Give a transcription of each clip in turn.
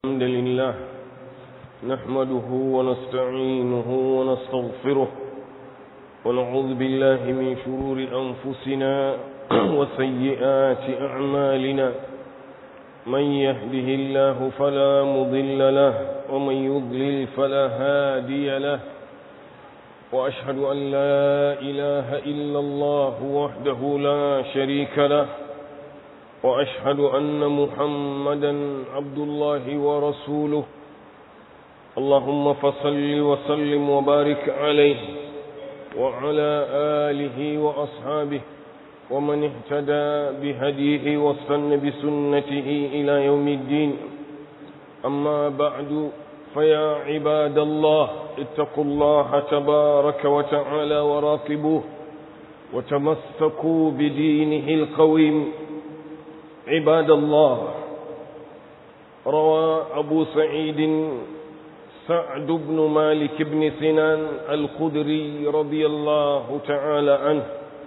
الحمد لله نحمده ونستعينه ونستغفره ونعوذ بالله من شرور أنفسنا وسيئات أعمالنا من يهده الله فلا مضل له ومن يضلل فلا هادي له وأشهد أن لا إله إلا الله وحده لا شريك له وأشهد أن محمدا عبد الله ورسوله اللهم فصل وسلم وبارك عليه وعلى آله وأصحابه ومن اهتدى بهديه واستنى بسنته إلى يوم الدين أما بعد فيا عباد الله اتقوا الله تبارك وتعالى وراقبوه وتمسكوا بدينه القويم عباد الله روى أبو سعيد سعد بن مالك بن سنان الخدري رضي الله تعالى عنه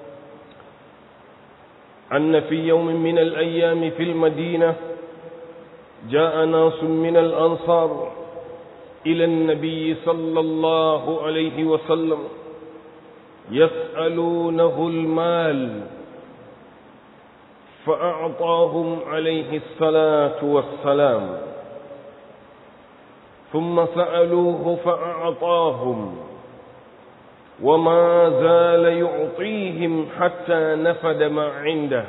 أن في يوم من الأيام في المدينة جاء ناس من الأنصار إلى النبي صلى الله عليه وسلم يسألونه المال فأعطاهم عليه الصلاة والسلام ثم سألوه فأعطاهم وما زال يعطيهم حتى نفد ما عنده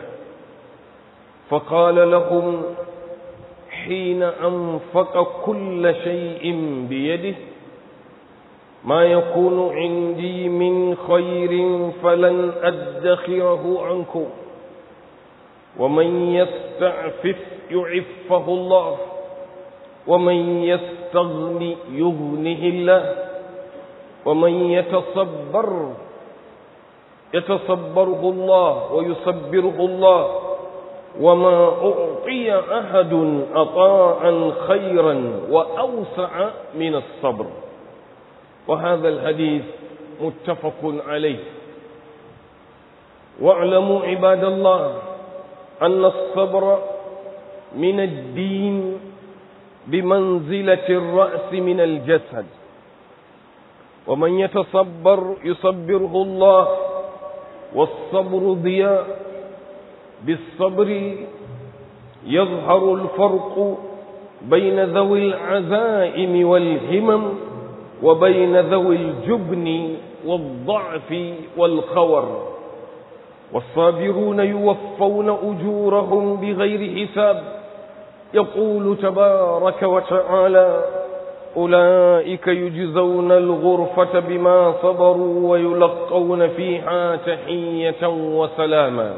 فقال لهم حين أنفق كل شيء بيده ما يكون عندي من خير فلن أدخره عنكم ومن يستعفف يعفه الله ومن يستغني يغنه الله ومن يتصبر يتصبره الله ويصبره الله وما أعطي أحد أطاعا خيرا وأوسع من الصبر وهذا الحديث متفق عليه واعلموا عباد الله أن الصبر من الدين بمنزلة الرأس من الجسد ومن يتصبر يصبره الله والصبر ضياء بالصبر يظهر الفرق بين ذوي العزائم والهمم وبين ذوي الجبن والضعف والخور والصابرون يوفون أجورهم بغير حساب يقول تبارك وتعالى أولئك يجزون الغرفة بما صبروا ويلقون فيها تحية وسلاما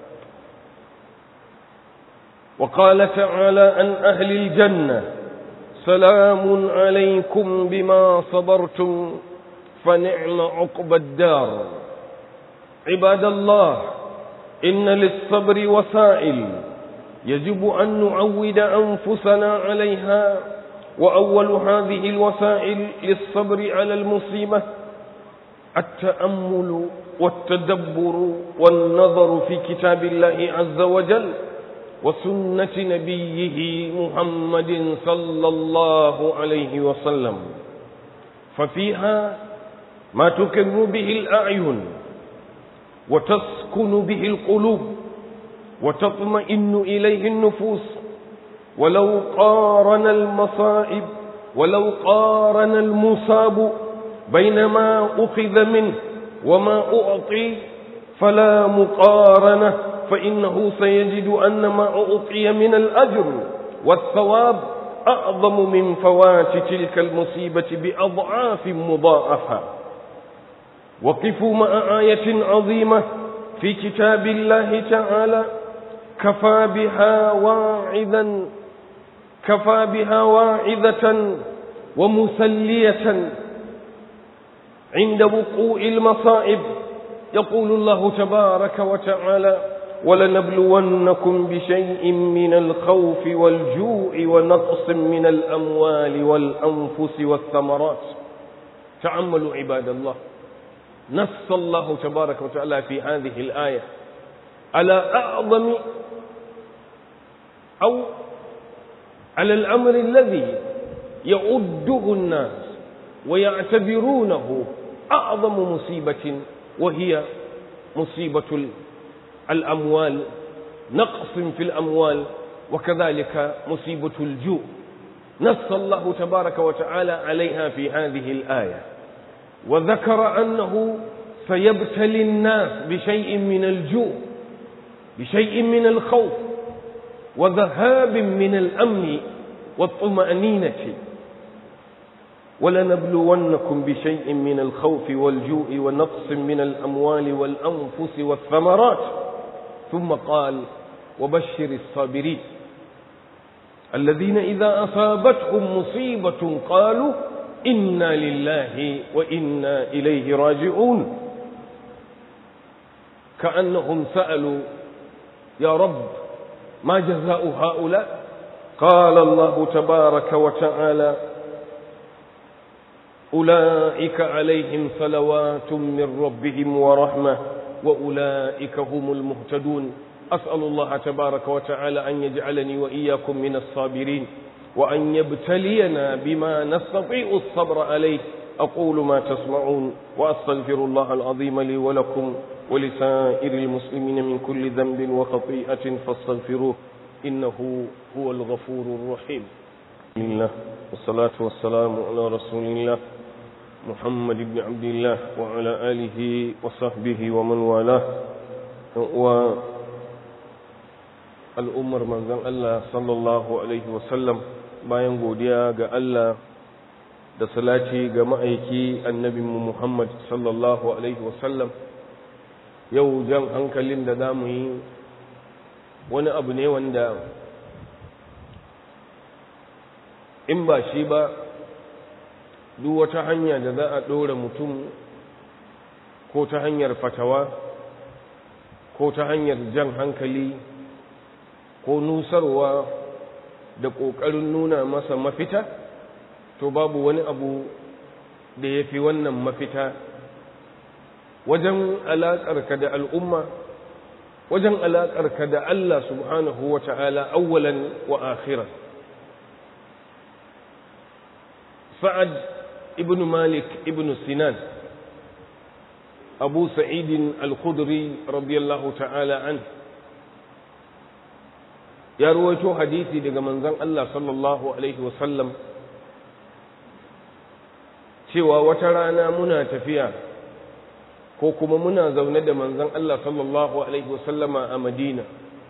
وقال تعالى عن أهل الجنة سلام عليكم بما صبرتم فنعم عقب الدار عباد الله إن للصبر وسائل يجب أن نعود أنفسنا عليها وأول هذه الوسائل للصبر على المصيبة التأمل والتدبر والنظر في كتاب الله عز وجل وسنة نبيه محمد صلى الله عليه وسلم ففيها ما تكر به الأعين وتسكن به القلوب وتطمئن إليه النفوس ولو قارن المصائب ولو قارن المصاب بين ما أخذ منه وما أعطي فلا مقارنة فإنه سيجد أن ما أعطي من الأجر والثواب أعظم من فوات تلك المصيبة بأضعاف مضاعفة وقفوا مع آية عظيمة في كتاب الله تعالى كفى بها واعظا كفى بها واعظة ومسلية عند وقوع المصائب يقول الله تبارك وتعالى ولنبلونكم بشيء من الخوف والجوع ونقص من الأموال والأنفس والثمرات تعملوا عباد الله نص الله تبارك وتعالى في هذه الآية على أعظم أو على الأمر الذي يعده الناس ويعتبرونه أعظم مصيبة وهي مصيبة الأموال نقص في الأموال وكذلك مصيبة الجوع نص الله تبارك وتعالى عليها في هذه الآية وذكر أنه سيبتلي الناس بشيء من الجوع بشيء من الخوف وذهاب من الأمن والطمأنينة ولنبلونكم بشيء من الخوف والجوع ونقص من الأموال والأنفس والثمرات ثم قال وبشر الصابرين الذين إذا أصابتهم مصيبة قالوا إنا لله وإنا إليه راجعون كأنهم سألوا يا رب ما جزاء هؤلاء قال الله تبارك وتعالى أولئك عليهم صلوات من ربهم ورحمة وأولئك هم المهتدون أسأل الله تبارك وتعالى أن يجعلني وإياكم من الصابرين وأن يبتلينا بما نستطيع الصبر عليه أقول ما تسمعون وأستغفر الله العظيم لي ولكم ولسائر المسلمين من كل ذنب وخطيئة فاستغفروه إنه هو الغفور الرحيم الله والصلاة والسلام على رسول الله محمد بن عبد الله وعلى آله وصحبه ومن والاه و al'ummar manzon Allah sallallahu Alaihi wasallam bayan godiya ga Allah da salati ga ma'aiki annabinmu Muhammad sallallahu Alaihi wasallam yau jan hankalin da za mu yi wani abu ne wanda in ba shi ba duk wata hanya da za a ɗora mutum ko ta hanyar fatawa ko ta hanyar jan hankali ko nusarwa da ƙoƙarin nuna masa mafita to babu wani abu da ya fi wannan mafita wajen alaƙarka da al'umma wajen alaƙarka da Allah subhanahu wa ta'ala awwalan wa akhiran sa'ad ibn malik ibn sinan abu sa'idin al-khudri radiyallahu ta'ala anhu ya ruwaito hadisi daga manzon Allah sallallahu alaihi wasallam cewa wata rana muna tafiya ko kuma muna zaune da manzon Allah sallallahu alaihi wasallama a Madina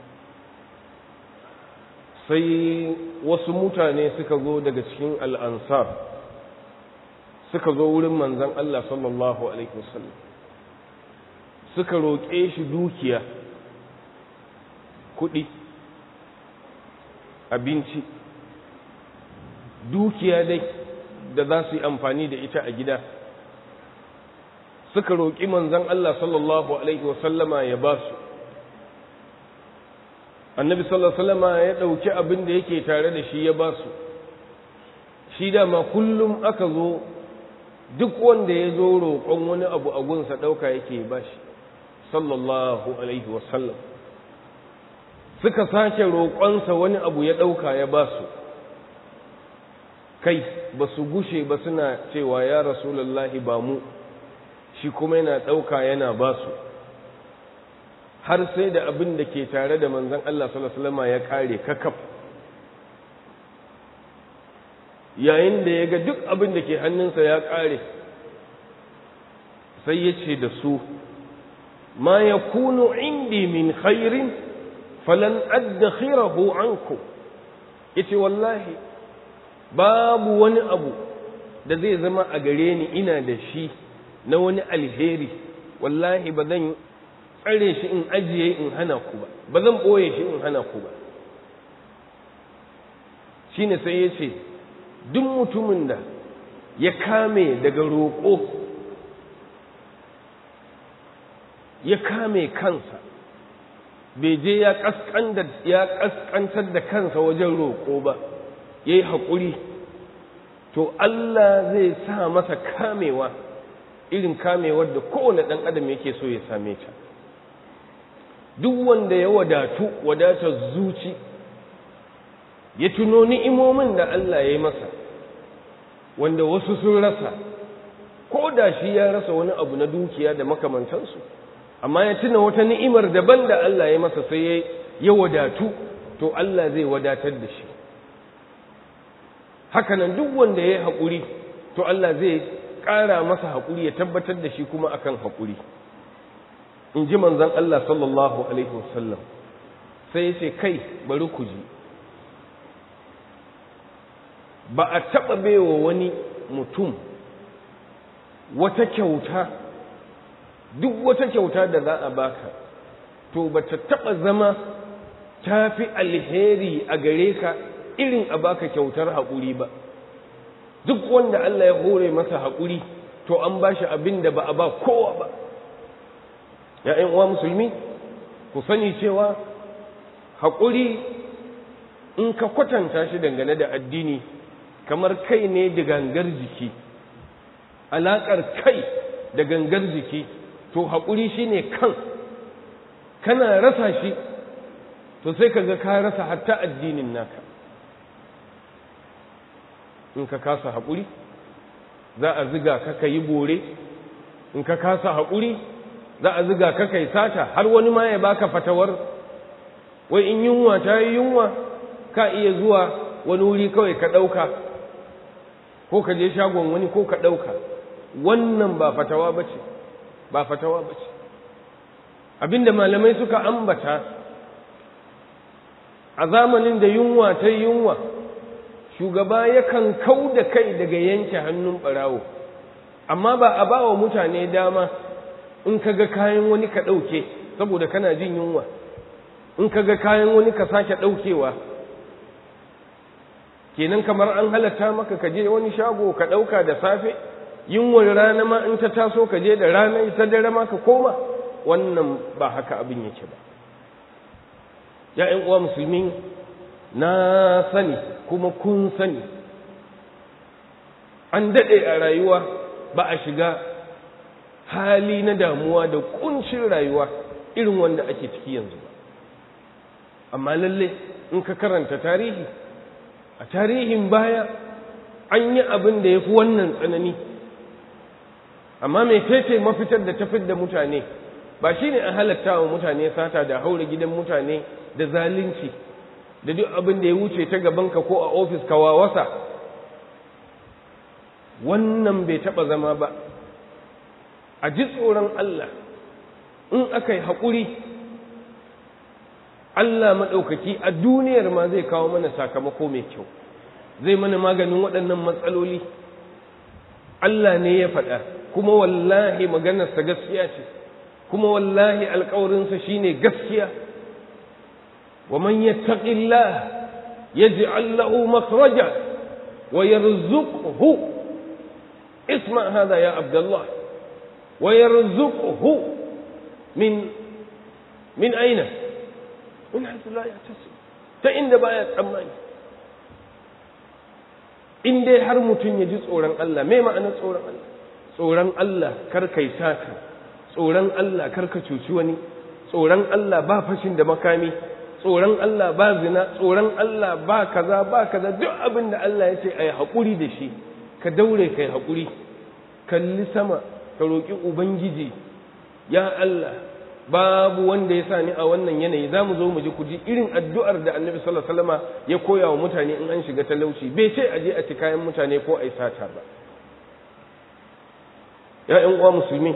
sai wasu mutane suka zo daga cikin al'ansar suka zo wurin manzon Allah sallallahu alaihi wasallam suka roƙe shi dukiya kuɗi abinci dukiya dai da za su yi amfani da ita a gida suka roƙi manzan Allah sallallahu Alaihi wasallama ya ba su annabi sallallahu Alaihi wasallama ya ɗauki abin da yake tare da shi ya ba su shi dama kullum aka zo duk wanda ya zo roƙon wani abu a gunsa ɗauka yake ba shi sallallahu Alaihi wasallam suka sake roƙonsa wani abu ya ɗauka ya ba su kai ba su gushe ba suna cewa ya rasulallahi ba mu shi kuma yana ɗauka yana ba su har sai da abin da ke tare da manzan Allah salama ya ƙare kakaf yayin da ya ga duk abin da ke hannunsa ya ƙare sai ya ce da su ma ya kunu indi min khairin falan addakhirahu anku yace wallahi babu wani abu da zai zama a gare ni ina da shi na wani alheri wallahi ba zan tsare shi in ajiye in hana ku ba ba zan ɓoye shi in hana ku ba shine sai ya ce duk mutumin da ya kame daga roƙo ya kame kansa bai je ya ƙasƙantar da kansa wajen roƙo ba ya yi haƙuri to Allah zai sa masa kamewa irin kamewar da kowane ɗan adam yake so ya same ta duk wanda ya wadatu wadatar zuci ya tuno ni'imomin da Allah ya yi masa wanda wasu sun rasa ko da shi ya rasa wani abu na dukiya da makamantansu amma ya tuna wata ni'imar daban da Allah ya masa sai ya wadatu to Allah zai wadatar da shi hakanan duk wanda ya yi haƙuri to Allah zai ƙara masa haƙuri ya tabbatar da shi kuma akan haƙuri in ji manzan Allah sallallahu alaihi wasallam sai ya ce kai bari ku ji ba a taɓa baiwa wani mutum wata kyauta duk wata kyauta da za a baka to ba ta taɓa zama ta fi alheri a gare ka irin a baka kyautar haƙuri ba duk wanda Allah ya hore masa haƙuri to an ba shi abin da ba a ba kowa ba ‘ya'yan uwa musulmi ku sani cewa haƙuri in ka kwatanta shi dangane da addini kamar kai ne da gangar jiki alaƙar kai da gangar jiki to haƙuri shi ne kan kana rasa shi to sai ka ga ka rasa hatta addinin naka in ka kasa haƙuri za a ziga ka ka yi bore in ka kasa haƙuri za a ziga ka kai sata har wani ma ya baka fatawar wai in yunwa ta yi yunwa ka iya zuwa wani wuri kawai ka ɗauka ko ka je shagon wani ko ka ɗauka wannan ba fatawa ba ce ba fatawa ba ce abinda malamai suka ambata a zamanin da yunwa ta yunwa shugaba yakan kau da kai daga yanke hannun ɓarawo amma ba a ba wa mutane dama in ka ga kayan wani ka ɗauke saboda kana jin yunwa in ka ga kayan wani ka sake ɗaukewa kenan kamar an halatta maka ka je wani shago ka ɗauka da safe yunwar rana ma in ta taso ka je da rana ta dare ma ka koma wannan ba haka abin yake ba ya'yan uwa musulmi na sani kuma kun sani an daɗe a rayuwa ba a shiga hali na damuwa da kuncin rayuwa irin wanda ake ciki yanzu ba amma lalle in ka karanta tarihi a tarihin baya an yi abin da ya fi wannan tsanani amma mai tece mafitar da tafid da mutane ba shi ne a halatta wa mutane sata da haura gidan mutane da zalunci da duk abin da ya wuce ta gabanka ko a ofis ka wawasa wannan bai taɓa zama ba a ji tsoron Allah in aka yi haƙuri Allah maɗaukaki a duniyar ma zai kawo mana sakamako mai kyau zai mana maganin waɗannan matsaloli Allah ne ya faɗa kuma wallahi maganarsa gaskiya ce kuma wallahi alƙawarinsa shine gaskiya wa man yattaqillah yaj'al lahu makhraja wa yarzuqhu isma hada ya abdullah wa yarzuqhu min min aina min haythu la yahtasib ta inda baya tsammani in dai har mutum ya ji tsoron Allah me ma'anar tsoron Allah tsoron Allah kar kai sata tsoron Allah kar ka cuci wani tsoron Allah ba fashin da makami tsoron Allah ba zina tsoron Allah ba kaza ba kaza duk abin da Allah ya ce a yi haƙuri da shi ka daure ka yi haƙuri kalli sama ka roƙi ubangiji ya Allah babu wanda ya sa ni a wannan yanayi za mu zo mu ji kuji irin addu'ar da annabi sallallahu alaihi wasallama ya koya wa mutane in an shiga talauci bai ce a je a ci kayan mutane ko a yi sata ba ‘ya'yan uwa musulmi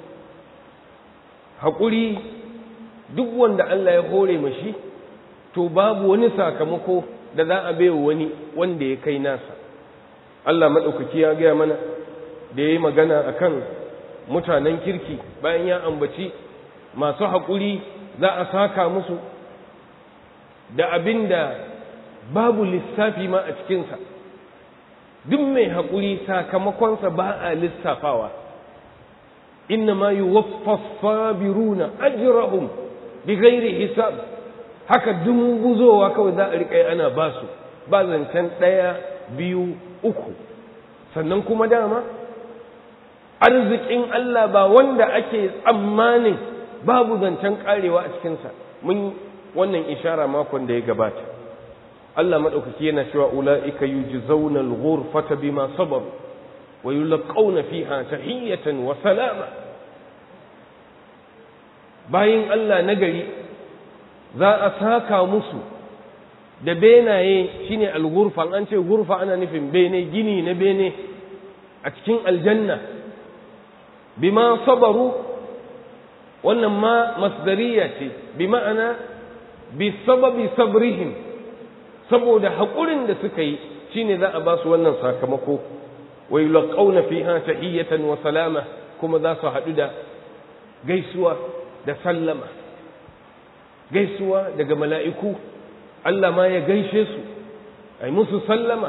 haƙuri duk wanda Allah ya hore mashi to babu wani sakamako da za a baiwa wani wanda ya kai nasa Allah maɗaukaki ya gaya mana da ya yi magana a kan mutanen kirki bayan ya ambaci masu haƙuri za a saka musu da abin da babu lissafi ma a cikinsa duk mai haƙuri sakamakonsa ba a lissafawa inna ma yi waffafabiruna ajirahum bi gairi hisab haka dumbuzowa kawai za a riƙa ana ba su ba zancen ɗaya biyu uku sannan kuma dama arzikin Allah ba wanda ake tsammanin babu zancen karewa a cikinsa mun wannan ishara makon da ya gabata Allah madaukaki yana cewa ulaika yujzauna al-ghurfata bima sabaru wa yulqauna fiha tahiyatan wa salama bayin Allah nagari za a saka musu da benaye shine al-ghurfa an ce ghurfa ana nufin bene gini na bene a cikin aljanna bima sabaru wannan ma masdariya ce bi ma'ana bi sababi sabrihim saboda haƙurin da suka yi shine za a ba su wannan sakamako wa yulqauna fiha tahiyatan wa salama kuma za su haɗu da gaisuwa da sallama gaisuwa daga mala'iku Allah ma ya gaishe su ai musu sallama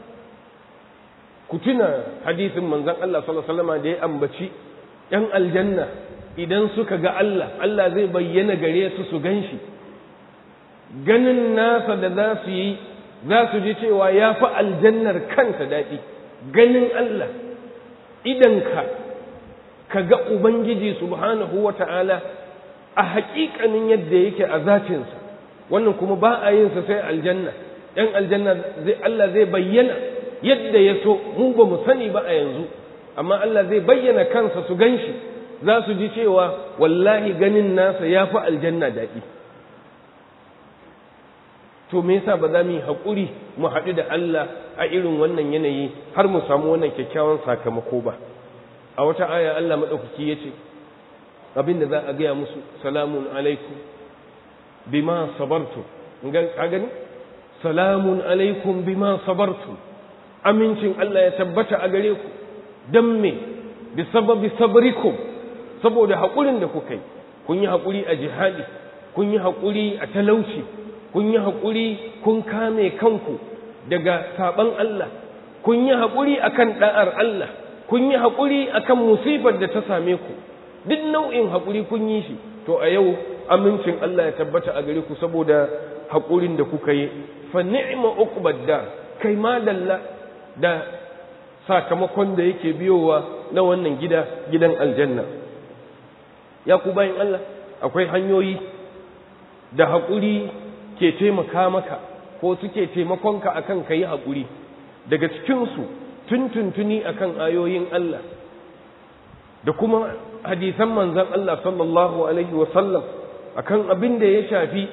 ku tuna hadisin manzon Allah sallallahu alaihi wasallam da ya ambaci ‘yan aljanna idan suka ga Allah, Allah zai bayyana gare su su gan shi, ganin nasa da za su yi za su ji cewa ya fi aljannar kanta daɗi, ganin Allah, idanka ka ga Ubangiji subhanahu wa ta'ala a haƙiƙanin yadda yake a zatinsa, wannan kuma ba a yinsa sai aljanna, ‘yan aljanna Allah zai bayyana yadda ya so, mu ba mu sani ba a yanzu. amma Allah zai bayyana kansa su gan shi za su ji cewa wallahi ganin nasa ya fi aljanna daɗi to me yasa ba za mu yi haƙuri mu haɗu da Allah a irin wannan yanayi har mu samu wannan kyakkyawan sakamako ba a wata aya Allah maɗaukaki ya ce abin da za a gaya musu salamun alaikum bima sabartu ka gani salamun alaikum bima sabartu amincin Allah ya tabbata a gare ku don me bi sababi sabrikum saboda haƙurin da kuka yi kun yi haƙuri a jihadi kun yi haƙuri a talauci kun yi haƙuri kun kame kanku daga saɓan Allah kun yi haƙuri akan ɗa'ar Allah kun yi haƙuri akan musifar da ta same ku duk nau'in haƙuri kun yi shi to a yau amincin Allah ya tabbata a gare ku saboda haƙurin da kuka yi fa ni'ma uqbad dar kai ma dalla da sakamakon da yake biyowa na wannan gida gidan aljanna ya ku bayan Allah akwai hanyoyi da haƙuri ke taimaka maka ko suke taimakonka akan ka yi haƙuri daga cikinsu tuntuntuni akan ayoyin Allah da kuma hadisan manzan Allah sallallahu alaihi wasallam akan abin da ya shafi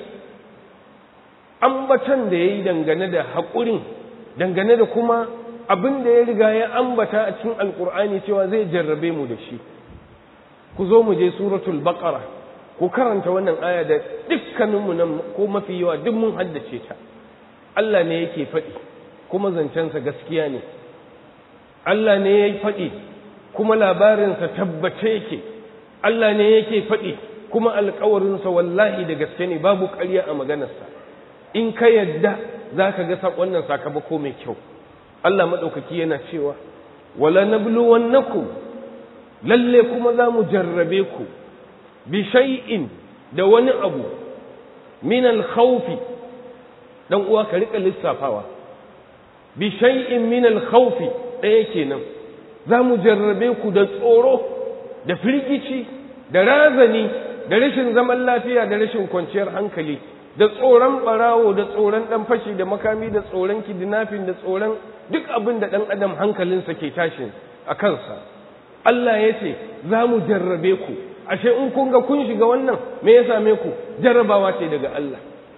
ambatan da ya yi dangane da haƙurin dangane da kuma abin da ya riga ya ambata a cikin alkur'ani cewa zai jarrabe mu da shi ku zo mu je suratul baqara ku karanta wannan aya da dukkaninmu nan ko mafi yawa duk mun haddace ta Allah ne yake faɗi kuma zancensa gaskiya ne Allah ne ya faɗi kuma labarinsa tabbace yake Allah ne yake faɗi kuma alkawarinsa wallahi da gaske ne babu ƙarya a maganarsa in ka yadda za ka ga wannan sakamako mai kyau Allah maɗaukaki yana cewa wala nabluwannakum lalle kuma za mu jarrabe ku bi shay'in da wani abu min al-khawfi dan uwa ka rika lissafawa bi shay'in min al-khawfi ɗaya kenan za mu jarrabe ku da tsoro da firgici da razani da rashin zaman lafiya da rashin kwanciyar hankali da tsoron barawo da tsoron dan fashi da makami da tsoron kidnapping da tsoron duk abin da dan adam hankalinsa ke tashin a kansa Allah ya ce za mu jarrabe ku ashe in kun ga kun shiga wannan me ya same ku jarrabawa ce daga Allah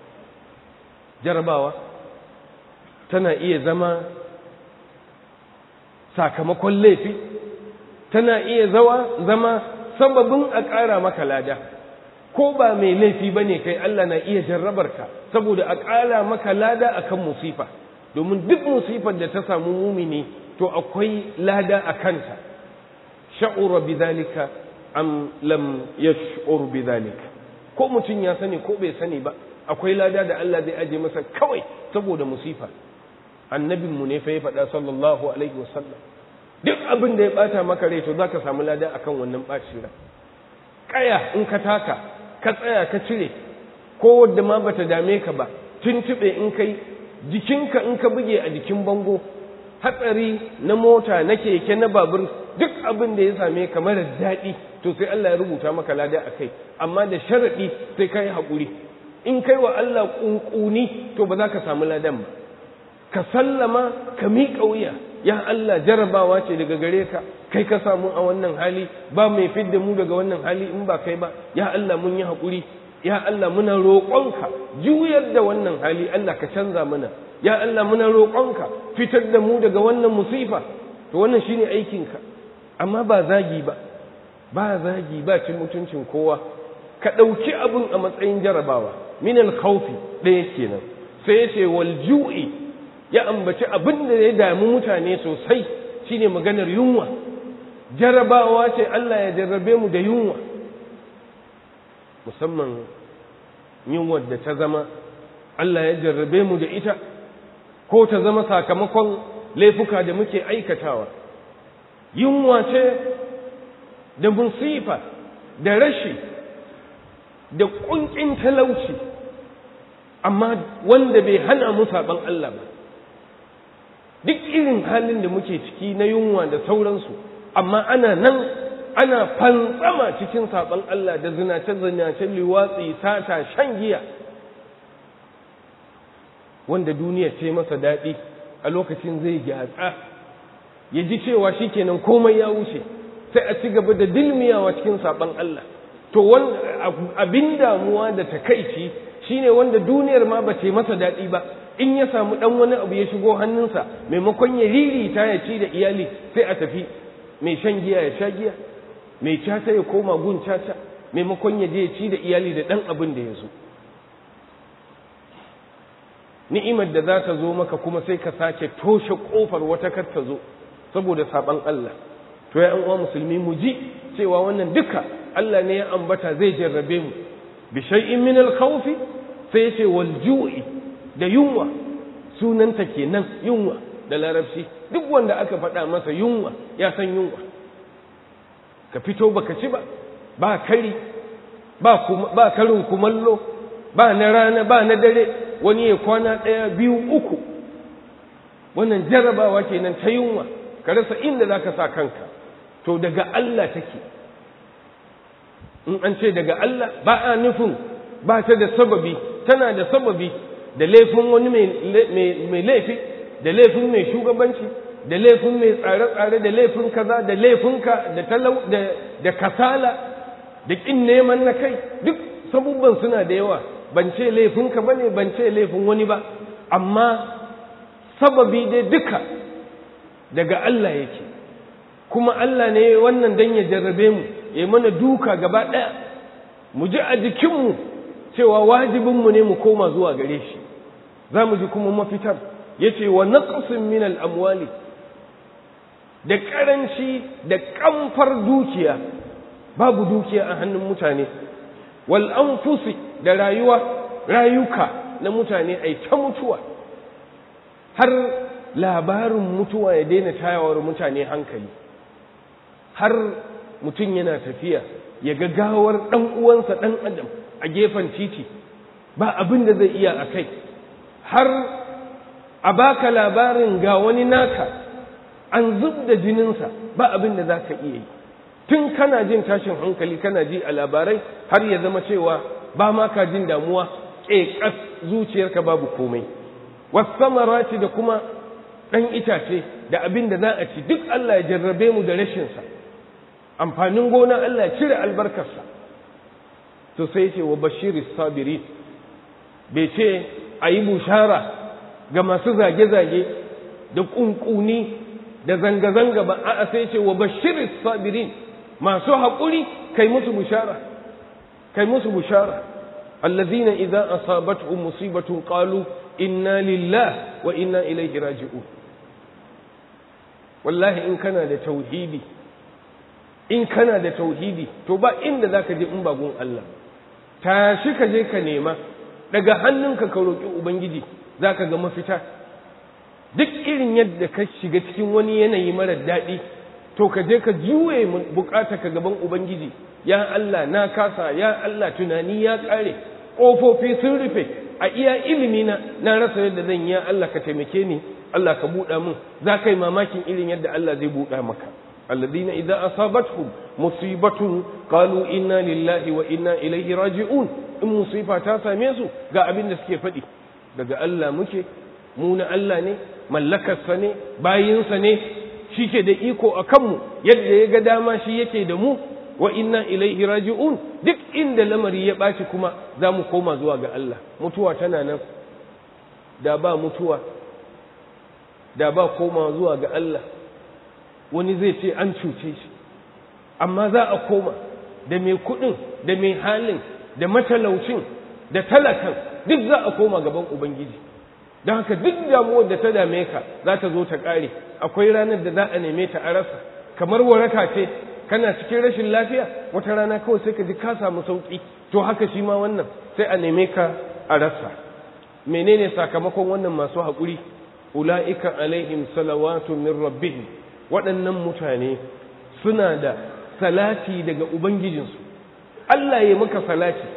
jarrabawa tana iya zama sakamakon laifi tana iya zawa zama sababin a ƙara maka lada ko ba mai laifi ba ne kai Allah na iya jarrabarka saboda a ƙara maka lada akan musifa domin duk musifar da ta samu mumini to akwai lada a kanta sha'ura bidhalika am lam yash'ur bidhalika ko mutum ya sani ko bai sani ba akwai lada da Allah zai aje masa kawai saboda musifa annabinmu ne fa ya faɗa sallallahu alaihi wasallam duk abin da ya bata maka rai to zaka samu lada akan wannan bacin rai kaya in ka taka ka tsaya ka cire ko wadda ma bata dame ka ba tuntube in kai jikinka in ka buge a jikin bango hatsari na mota na keke na babur duk abin da ya same ka mara daɗi to sai Allah ya rubuta maka lada a kai amma da sharaɗi sai ka yi haƙuri in kai wa Allah ƙunƙuni to ba za ka samu ladan ba ka sallama ka miƙa wuya ya Allah jarabawa ce daga gare ka kai ka samu a wannan hali ba mai fidda mu daga wannan hali in ba kai ba ya Allah mun yi haƙuri ya Allah muna roƙonka juyar da wannan hali Allah ka canza mana ya Allah muna roƙonka fitar da mu daga wannan musifa to wannan shine aikinka amma ba zagi ba ba zagi ba cin mutuncin kowa ka ɗauki abin a matsayin jarabawa min al-khawfi ɗaya kenan sai ya ce wal ju'i ya ambaci abin da ya damu mutane sosai shine maganar yunwa jarabawa ce Allah ya jarrabe mu da yunwa musamman yunwar da ta zama Allah ya jarrabe mu da ita ko ta zama sakamakon laifuka da muke aikatawa yunwa ce da musifa da rashi da ƙunƙin talauci amma wanda bai hana mu saɓan Allah ba duk irin halin da muke ciki na yunwa da sauransu amma ana nan ana fantsama cikin saɓan Allah da zinace-zinace liwatsi sata shan giya wanda duniya ce masa daɗi a lokacin zai gyatsa ya ji cewa shi kenan komai ya wuce sai a ci gaba da dilmiyawa cikin saɓan Allah to abin damuwa da takaici shine wanda duniyar ma ba ce masa daɗi ba in ya samu ɗan wani abu ya shigo hannunsa maimakon ya ririta ya ci da iyali sai a tafi mai shan giya ya sha giya mai caca ya koma gun caca maimakon ya je ya ci da iyali da ɗan abin da ya zo ni'imar da za ta zo maka kuma sai ka sake toshe ƙofar wata kar ta zo saboda saɓan Allah to ya uwa musulmi mu ji cewa wannan duka Allah ne ya ambata zai jarrabe mu bi shay'in min al-khawfi sai ya ce wal ju'i da yunwa sunanta kenan yunwa da larabci duk wanda aka faɗa masa yunwa ya san yunwa ka fito baka ci ba ba kari ba ba karin kumallo ba na rana ba na dare wani ya kwana ɗaya biyu uku wannan jarrabawa kenan ta yunwa ka rasa inda zaka sa kanka to daga Allah take in an ce daga Allah ba a nufin ba ta da sababi tana da sababi da laifin wani mai laifi da laifin mai shugabanci da laifin mai tsare-tsare da laifin kaza da laifinka da talau da kasala da kin neman na kai duk sabubban suna da yawa ban ce laifinka ba ne ban ce laifin wani ba amma sababi dai duka daga Allah yake kuma Allah ne wannan dan ya jarrabe mu ya mana duka gaba ɗaya mu ji a jikinmu cewa wajibinmu ne mu koma zuwa gare shi za mu ji kuma mafitar ya ce wa naqsin min al'amwali da ƙaranci da ƙamfar dukiya babu dukiya a hannun mutane wal anfusi da rayuwa rayuka na mutane ai ta mutuwa har labarin mutuwa ya daina tayawar mutane hankali har mutum yana tafiya ya ga gawar ɗan uwansa ɗan adam a gefen titi ba abin da zai iya a kai har a baka labarin ga wani naka an zub da jininsa ba abin da za ka iya yi tun kana jin tashin hankali kana ji a labarai har ya zama cewa ba ma ka jin damuwa ƙeƙas zuciyarka babu komai wasamarati da kuma ɗan itace da abin da za a ci duk Allah ya jarrabe mu da rashinsa amfanin gona Allah ya cire albarkarsa to sai ce wa bashiri sabiri bai ce a yi bushara ga masu zage-zage da ƙunƙuni da zanga-zanga ba a sai ce wa bashiri sabirin masu haƙuri kai musu bushara kai musu bushara allazina idza asabatuhum musibatun qalu inna lillah wa inna ilaihi raji'un wallahi in kana da tauhidi in kana da tauhidi to ba inda zaka je in ba gun Allah tashi ka je ka nema daga hannunka ka roki ubangiji zaka ga mafita duk irin yadda ka shiga cikin wani yanayi marar daɗi to ka je ka juye bukata ka gaban ubangiji ya Allah na kasa ya Allah tunani ya ƙare ƙofofi sun rufe a iya ilimi na na rasa yadda zan yi ya Allah ka taimake ni Allah ka buɗa min za ka yi mamakin irin yadda Allah zai buɗa maka alladhina idza asabatuhum musibatun qalu inna lillahi wa inna ilaihi raji'un in musifa ta same su ga abin da suke faɗi daga Allah muke mu na Allah ne mallakarsa ne bayinsa ne shi ke da iko a kanmu yadda ya ga dama shi yake da mu wa inna ilaihi raji'un duk inda lamari ya ɓaci kuma za mu koma zuwa ga Allah mutuwa tana nan da ba mutuwa da ba koma zuwa ga Allah wani zai ce an cuce shi amma za a koma da mai kuɗin da mai halin da matalaucin da talakan duk za a koma gaban ubangiji don haka duk damuwar da ta dame ka za ta zo ta ƙare akwai ranar da za a neme ta a rasa kamar waraka ce kana cikin rashin lafiya wata rana kawai sai ka ji ka samu sauƙi to haka shi ma wannan sai a neme ka a rasa menene sakamakon wannan masu haƙuri ula'ika alaihim salawatu min rabbihim waɗannan mutane suna da salati daga ubangijinsu Allah ya maka salati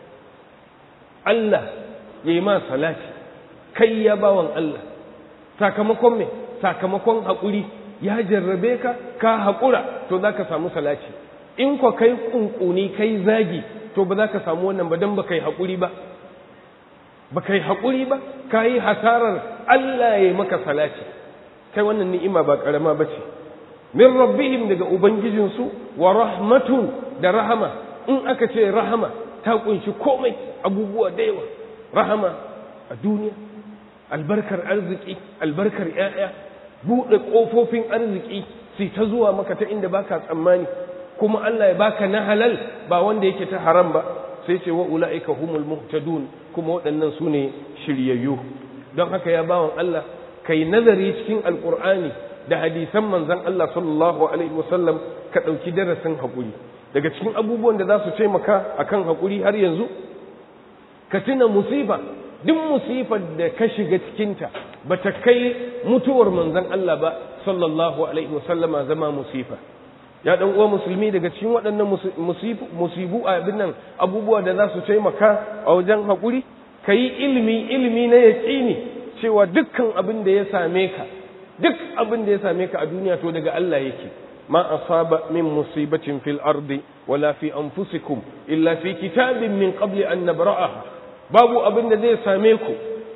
Allah ya yi ma salati kai ya bawan Allah sakamakon me sakamakon haƙuri ya jarrabe ka ka haƙura to za ka samu salati in kwa kai ƙunƙuni kai zagi to ba za ka samu wannan ba don ba kai haƙuri ba ba kai haƙuri ba ka yi hasarar Allah ya yi maka salati kai wannan ni'ima ba ƙarama ba ce min rabbihim daga ubangijinsu wa rahmatun da rahama in aka ce rahama ta kunshi komai abubuwa da yawa rahama a duniya albarkar arziki albarkar ‘ya'ya buɗe ƙofofin arziki sai ta zuwa maka ta inda baka tsammani kuma Allah ya baka na halal ba wanda yake ta haram ba sai ce wa ula'ika humul muhtadun kuma waɗannan su ne shiryayyu don haka ya bawan Allah kai nazari cikin alƙur'ani da hadisan manzon Allah sallallahu alaihi wasallam ka ɗauki darasin haƙuri daga cikin abubuwan da za su taimaka akan haƙuri har yanzu ka tuna musiba duk musifar da ka shiga cikinta ba ta kai mutuwar manzon Allah ba sallallahu alaihi wasallama zama musifa ya dan uwa musulmi daga cikin waɗannan musibu a abin nan abubuwa da za su taimaka a wajen haƙuri ka yi ilimi ilimi na yaƙini cewa dukkan abin da ya same ka duk abin da ya same ka a duniya to daga Allah yake ma asaba min musibatin fil ardi wala fi anfusikum illa fi kitabin min qabli an nabra'aha babu abin da zai same ku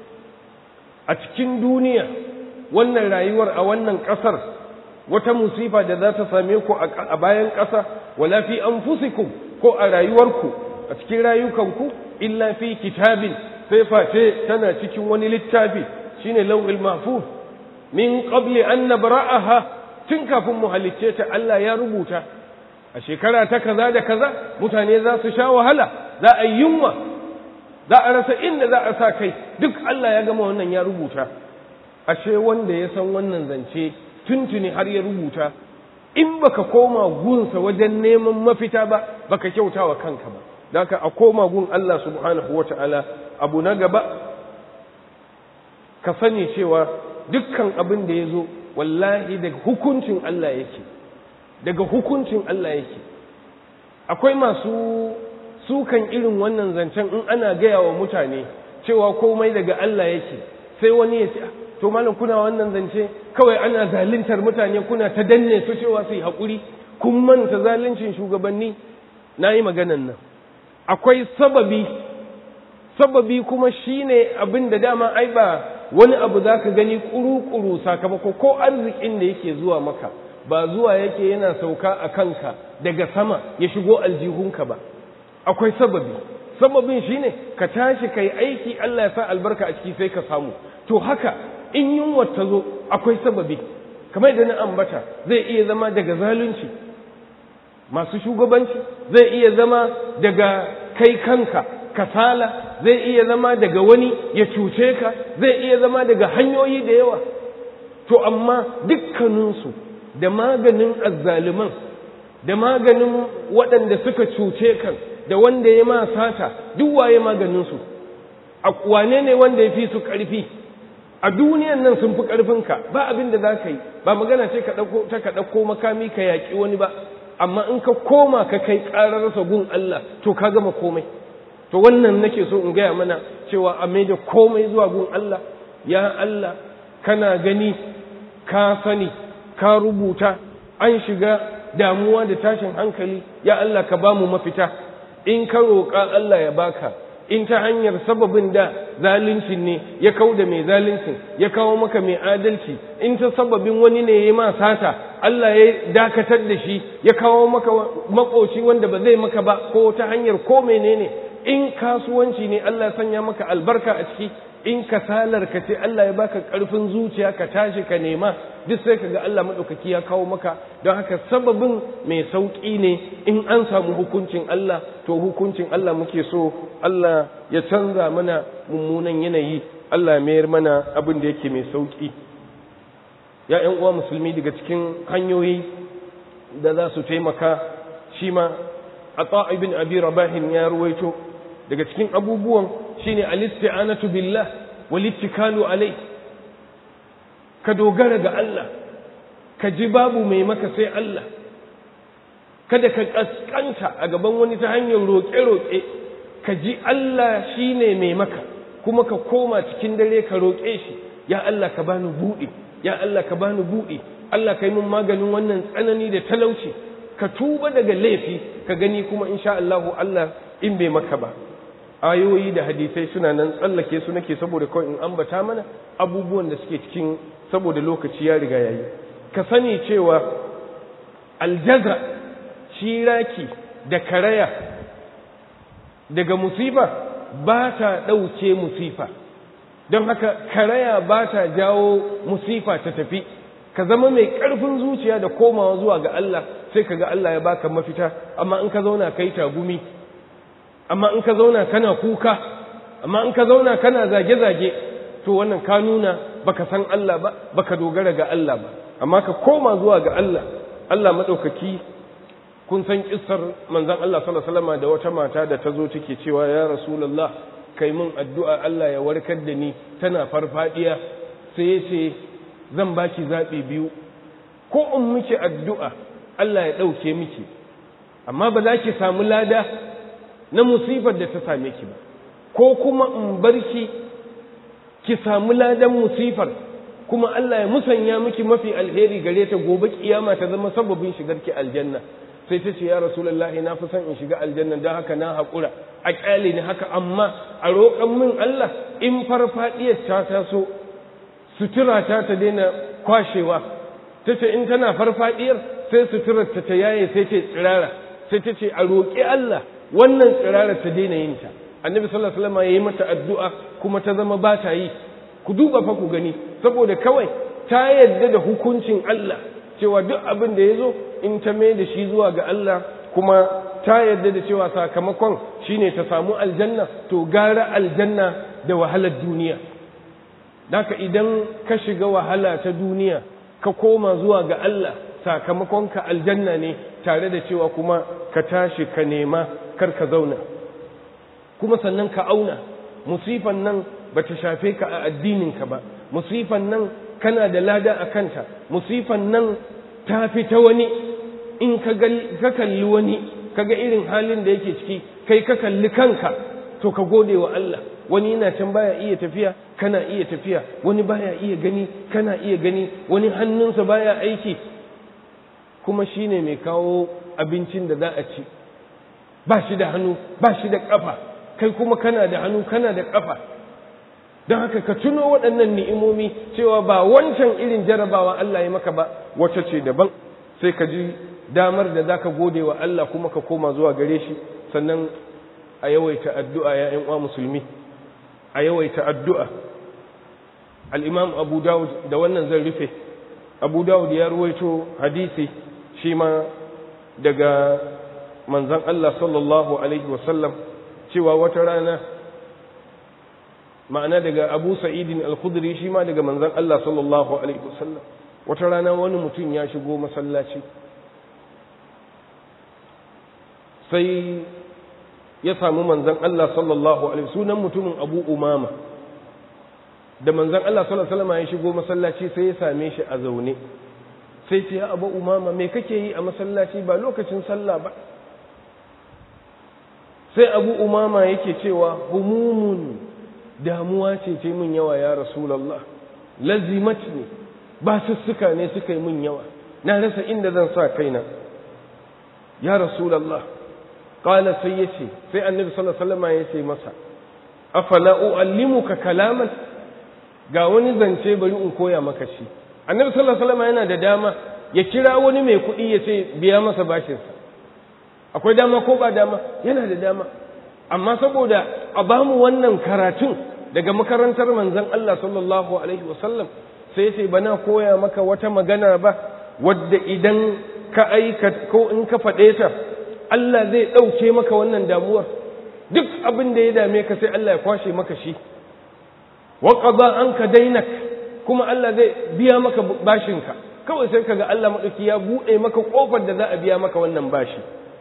a cikin duniya wannan rayuwar a wannan ƙasar wata musifa da za ta same ku a bayan ƙasa wala fi anfusikum ko a rayuwarku a cikin rayukanku illa fi kitabin sai face tana cikin wani littafi shine lawhil mahfuz min qabli an nabra'aha tun kafin mu halicce ta Allah ya rubuta a shekara ta kaza da kaza mutane za su sha wahala za a yi yunwa za a rasa inda za a sa kai duk Allah ya gama wannan ya rubuta ashe wanda ya san wannan zance tuntuni har ya rubuta in baka koma gunsa wajen neman mafita ba baka kyauta wa kanka ba daka a koma gun Allah subhanahu wata'ala abu na gaba ka sani cewa dukkan abin da ya zo wallahi daga hukuncin Allah yake daga hukuncin Allah yake akwai masu sukan irin wannan zancen in ana gaya wa mutane cewa komai daga Allah yake sai wani ya ce to malam kuna wannan zance kawai ana zaluntar mutane kuna ta danne su cewa su yi haƙuri kun manta zaluncin shugabanni na yi maganan nan akwai sababi sababi kuma shine abin da dama ai ba wani abu za ka gani kuru-kuru sakamako ko arzikin da yake zuwa maka ba zuwa yake yana sauka a kanka daga sama ya shigo aljihunka ba akwai sababi sababin shine ka tashi kai aiki Allah ya sa albarka a ciki sai ka samu to haka in yunwa ta zo akwai sababi kamar da na ambata zai iya zama daga zalunci masu shugabanci zai iya zama daga kai kanka kasala zai iya zama daga wani ya cuce ka zai iya zama daga hanyoyi da yawa to amma dukkaninsu da maganin azzaliman da maganin waɗanda suka cuce kan da wanda ya ma sata duk waye maganinsu a wane ne wanda ya fi su ƙarfi a duniyan nan sun fi ƙarfinka ba abin da za ka yi ba magana ce ta ka ɗauko makami ka yaƙi wani ba amma in ka koma ka kai ƙararsa gun Allah to ka gama komai to wannan nake so in gaya mana cewa a mai da komai zuwa gun Allah ya Allah kana gani ka sani ka rubuta an shiga damuwa da tashin hankali ya Allah ka ba mu mafita in ka roƙa Allah ya baka in ta hanyar sababin da zalincin ne ya kau da mai zalincin ya kawo maka mai adalci in ta sababin wani ne ya ma sata Allah ya dakatar da shi ya kawo maka makoci wanda ba zai maka ba ko ta hanyar ko menene in kasuwanci ne Allah ya sanya maka albarka a ciki in kasalar ka ce Allah ya baka ƙarfin zuciya ka tashi ka nema duk sai ka ga Allah maɗaukaki ya kawo maka don haka sababin mai sauƙi ne in an samu hukuncin Allah to hukuncin Allah muke so Allah ya canza mana mummunan yanayi Allah mayar mana abin da yake mai sauƙi ya ƴan uwa musulmi daga cikin hanyoyi da za su taimaka shi ma a ibn abi rabahin ya ruwaito daga cikin abubuwan shine al-isti'anatu billah wal ittikalu alai ka dogara ga Allah ka ji babu mai maka sai Allah kada ka kaskanta a gaban wani ta hanyar roƙe-roƙe ka ji Allah shine mai maka kuma ka koma cikin dare ka roƙe shi ya Allah ka bani buɗe ya Allah ka bani buɗe Allah ka yi min maganin wannan tsanani da talauci ka tuba daga laifi ka gani kuma insha Allah Allah in bai maka ba ayoyi da hadisai suna nan tsallake su nake saboda kawai in ambata mana abubuwan da suke cikin saboda lokaci ya riga yayi ka sani cewa aljaza shiraki da karaya daga musifa ba ta ɗauke musifa don haka karaya ba ta jawo musifa ta tafi ka zama mai ƙarfin zuciya da komawa zuwa ga Allah sai ka ga Allah ya baka mafita amma in ka zauna kai tagumi amma in ka zauna kana kuka amma in ka zauna kana zage-zage to wannan ka nuna baka san Allah ba baka dogara ga Allah ba amma ka koma zuwa ga Allah Allah madaukaki kun san kissar manzon Allah sallallahu alaihi wasallam da wata mata da ta zo take cewa ya rasulullah kai mun addu'a Allah ya warkar da ni tana farfadiya sai ya ce zan baki zabi biyu ko in miki addu'a Allah ya dauke miki amma ba za ki samu lada na musifar da ta same ki ba ko kuma in bar ki ki samu ladan musifar kuma Allah ya musanya miki mafi alheri gare ta gobe kiyama ta zama sababin shigar ki aljanna sai ta ce ya rasulullahi na fi son in shiga aljanna don haka na haƙura a ƙyale ni haka amma a roƙon min Allah in farfaɗiyar ta taso sutura ta ta daina kwashewa ta ce in tana farfaɗiyar sai suturar ta ta yaye sai ce tsirara sai ta ce a roƙi Allah wannan tsirarar ta daina yin ta annabi sallallahu alaihi wasallam yayi mata addu'a kuma ta zama ba ta yi ku duba fa ku gani saboda kawai ta yadda da hukuncin Allah cewa duk abin da yazo in ta mai da shi zuwa ga Allah kuma ta yadda da cewa sakamakon shine ta samu aljanna to gara aljanna da wahalar duniya Daka idan ka shiga wahala ta duniya ka koma zuwa ga Allah sakamakon ka aljanna ne tare da cewa kuma ka tashi ka nema kar ka zauna kuma sannan ka auna musifan nan ba ta shafe ka a addininka ba musifan nan kana da lada a kanta musifan nan ta fi ta wani in ka kalli wani ka ga irin halin da yake ciki kai ka kalli kanka to ka gode wa Allah wani yana can baya iya tafiya kana iya tafiya wani baya iya gani kana iya gani wani hannunsa baya aiki kuma shine mai kawo abincin da za a ci ba shi da hannu ba shi da ƙafa kai kuma kana da hannu kana da ƙafa don haka ka tuno waɗannan ni'imomi cewa ba wancan irin jarabawa Allah ya maka ba wacce ce daban sai ka ji damar da zaka gode wa Allah kuma ka koma zuwa gare shi sannan a yawaita addu'a ya ƴan uwa musulmi a yawaita addu'a al-imam Abu Dawud da wannan zan rufe Abu Dawud ya ruwaito hadisi shi ma daga manzon Allah sallallahu alaihi wasallam cewa wata rana ma'ana daga Abu Sa'idin al-Khudri shi ma daga manzon Allah sallallahu alaihi wasallam wata rana wani mutum ya shigo masallaci sai ya samu manzon Allah sallallahu alaihi sunan mutumin Abu Umama da manzon Allah sallallahu alaihi wasallam ya shigo masallaci sai ya same shi a zaune sai ce ya Abu Umama me kake yi a masallaci ba lokacin sallah ba sai Abu Umama yake cewa humumun damuwa ce ce min yawa ya Rasulullah lazimat ne ba sussuka ne suka yi min yawa na rasa inda zan sa kaina ya rasulullah qala sai yace sai annabi sallallahu alaihi wasallam yace masa afala uallimuka kalaman ga wani zance bari in koya maka shi annabi sallallahu alaihi wasallam yana da dama ya kira wani mai kuɗi ya ce biya masa bashinsa akwai dama ko ba dama yana da dama amma saboda a bamu wannan karatun daga makarantar manzon Allah sallallahu alaihi wasallam sai sai bana koya maka wata magana ba wadda idan ka aika ko in ka faɗe ta Allah zai ɗauke maka wannan damuwar duk abin da ya dame ka sai Allah ya kwashe maka shi wa qada anka dainak kuma Allah zai biya maka bashinka kawai sai kaga Allah madauki ya bude maka kofar da za a biya maka wannan bashi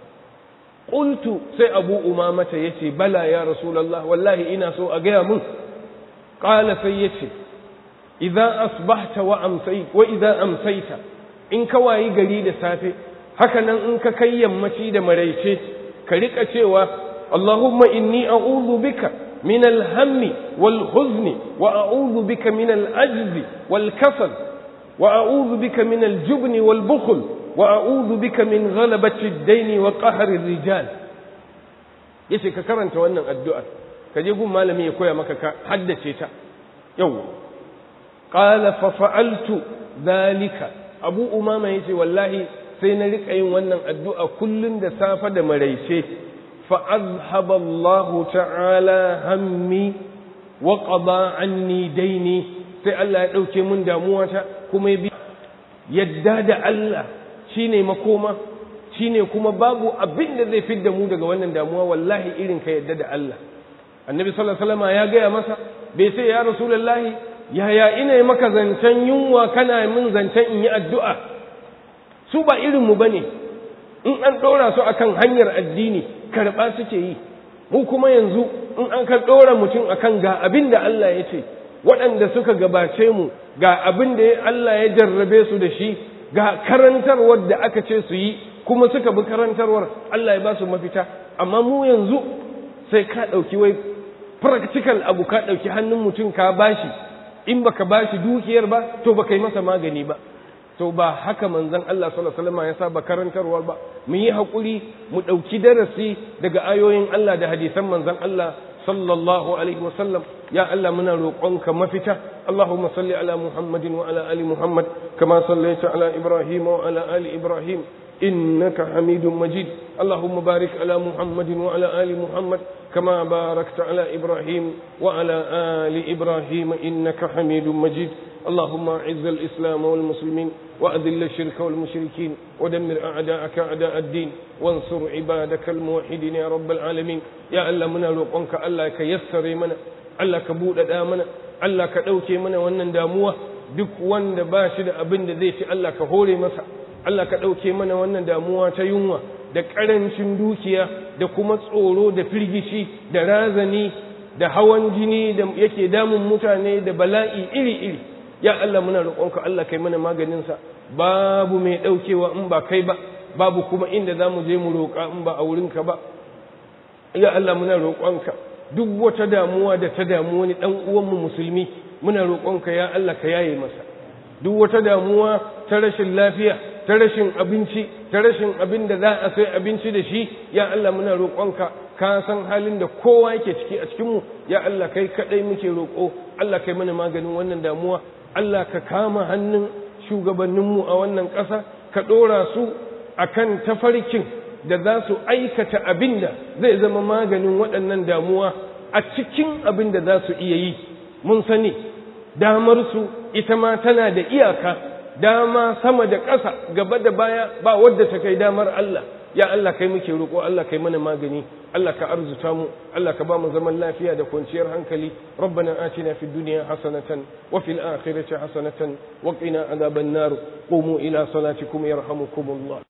qultu sai Abu Umama ta yace bala ya Rasulullah wallahi ina so a gaya mun qala sai yace idza asbahta wa amsayt wa idza amsayta in ka wayi gari da safe haka nan in ka kai yammaci da maraice ka rika cewa Allahumma inni a'udhu bika من الهم والحزن وأعوذ بك من العجز والكسل وأعوذ بك من الجبن والبخل وأعوذ بك من غلبة الدين وقهر الرجال yace ka karanta wannan addu'ar ka je gun malami ya koya maka ka haddace ta yau qala fa fa'altu dhalika abu umama yace wallahi sai na rika yin wannan addu'a kullun da safa da maraice فأذهب الله تعالى همي وقضى عني ديني sai Allah ya ɗauke mun damuwata kuma ya bi yadda da Allah shine makoma shine kuma babu abin da zai fidda mu daga wannan damuwa wallahi irin ka yadda da Allah annabi sallallahu alaihi wasallam ya gaya masa bai sai ya rasulullahi yaya ina maka zancen yunwa kana min zancen in yi addu'a su ba irin mu bane in an ɗora su akan hanyar addini karɓa suke yi mu kuma yanzu in an ka ɗora mutum akan ga abin da Allah ya ce waɗanda suka gabace mu ga abin da Allah ya jarrabe su da shi ga karantarwar da aka ce su yi kuma suka bi karantarwar Allah ya ba su mafita amma mu yanzu sai ka ɗauki wai practical abu ka ɗauki hannun mutum ka bashi in baka bashi dukiyar ba to baka yi masa magani ba to ba haka manzon Allah sallallahu alaihi wasallam ya saba karantarwa ba mu yi hakuri mu dauki darasi daga ayoyin Allah da hadisan manzon Allah sallallahu alaihi wasallam ya Allah muna roƙonka mafita Allahumma salli ala Muhammadin wa ala ali Muhammad kama sallaita ala Ibrahim wa ala ali Ibrahim إنك حميد مجيد اللهم بارك على محمد وعلى آل محمد كما باركت على إبراهيم وعلى آل إبراهيم إنك حميد مجيد اللهم أعز الإسلام والمسلمين وأذل الشرك والمشركين ودمر أعداءك أعداء الدين وانصر عبادك الموحدين يا رب العالمين يا ألا منا لقنك ألا كيسر منا ألا كبود دامنا ألا كدوكي منا ونن داموه duk wanda ba shi da abin da zai ci Allah ka hore masa Allah ka ɗauke mana wannan damuwa ta yunwa da ƙarancin dukiya da kuma tsoro da firgici da razani da hawan jini da yake damun mutane da bala'i iri-iri ya Allah muna roƙonka Allah kai mana maganinsa babu mai ɗaukewa in ba kai ba babu kuma inda za mu je mu roƙa in ba a wurinka ba ya Allah muna roƙonka duk wata damuwa da ta damu wani ɗan uwanmu musulmi muna roƙonka ya Allah ka yaye masa duk wata damuwa ta rashin lafiya ta rashin abinci ta rashin abin da za a sai abinci da shi ya Allah muna roƙonka ka san halin da kowa yake ciki a cikinmu ya Allah kai kaɗai muke roƙo Allah kai mana maganin wannan damuwa Allah ka kama hannun shugabanninmu a wannan ƙasa ka ɗora su akan tafarkin da za su aikata abin da zai zama maganin waɗannan damuwa a cikin abin da za su iya yi mun sani damarsu ita ma tana da iyaka dama sama da ƙasa gaba da baya ba wadda ta kai damar Allah ya Allah kai muke roƙo Allah kai mana magani Allah ka arzuta mu Allah ka ba mu zaman lafiya da kwanciyar hankali rabbana atina fid dunya hasanatan wa fil akhirati hasanatan wa qina adhaban nar qumu ila salatikum yarhamukumullah